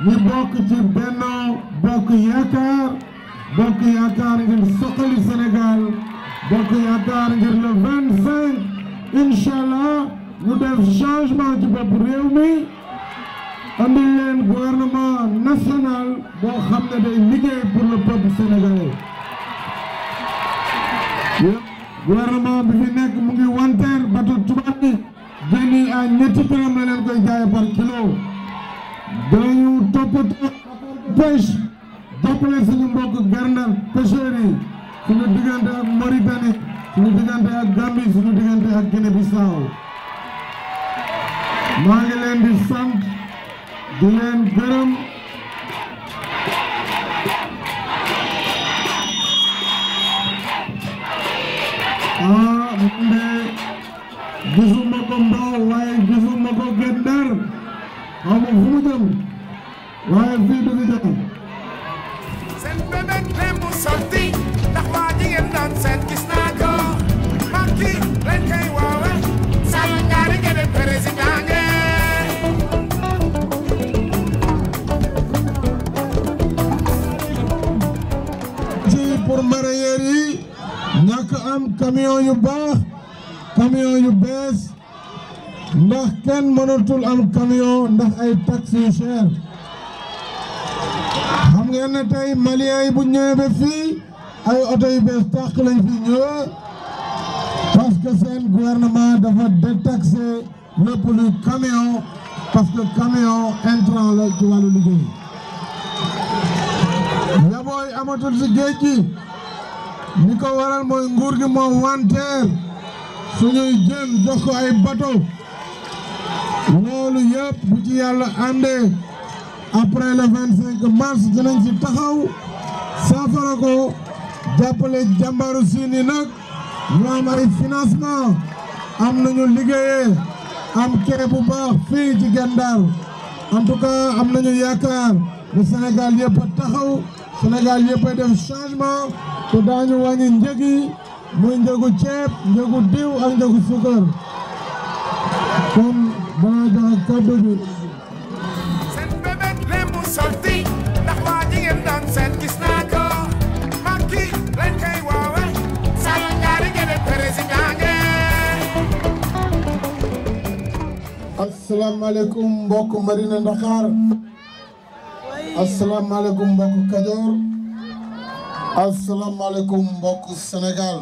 ñi bokk ci Benno Bokk Yaakaar bokk yaakaar ngir soxali Sénégal bokk yaakaar ngir le 25 incha allah ñu def changement ci bopp réew mi andi leen gouvernement national boo xam ne day liggéey pour le peuple sénégalais gouvernement bi fi nekk mu ngi wanteer bateau tubaab bi jën yi à ñetti dërëm la leen koy jaay par kilo dañu toppatoo pêche jàppale suñu mbokk garndal pêcheurs yi suñu diggante ak Mauritanie suñu diggante ak Gambie suñu diggante ak Guinée Bissau maa ngi leen di sant di leen gërëm ah man de gisuma ko Mbao waaye gisuma ko Guet Ndar xaw ma fu mu jëm waaye fii du fi jëm seen bébét leen mu sotti ndax waa jigéen doon seet gis naa ko Macky leen koy woowe sama ñaari gëdë président nge ci pour mareyeur yi ñàkk am camion yu baax camion yu bees ndax kenn mënatul am camion ndax ay taxes yu cher xam ngeen ne tey malien yi bu ñëwee ba fii ay oto yu bees tàq lañ fi ñëwee parce que seen gouvernement dafa détaxé lépp luy camion parce que camion intrant la ci wàllu liggéey yabooy amatul si géej gi ni ko waral mooy nguur gi moo wanteer suñuy jën jox ko ay bateau loolu yëpp bu ci yàlla àndee après le 25 mars dinañ ci taxaw saafara ko jàppale jàmbaru siin yi nag ñu am ay financement am nañu liggéeyee am kee bu baax fii ci Gendar en tout cas am nañu yaakaar ne Sénégal yëpp a taxaw Sénégal yëpp a def changement te daañu wàññi njëg yi muy njëgu ceeb njëgu diw ak njëgu suukar kon dana joxe kàddu bi seen bébét leen mu sotti ndax waa jigéen doon seet gis naa ko Macky leen koy woowe sama ñaari gëdë président nge asalaamaaleykum mbokk Marina Ndaxaar asalaamaaleykum mbokk Kajoor asalaamaaleykum mbokk Sénégal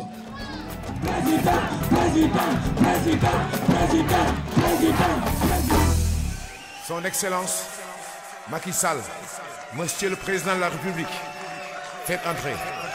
Son Excellence Macky Sall, Monsieur le Président de la République, faites entrer.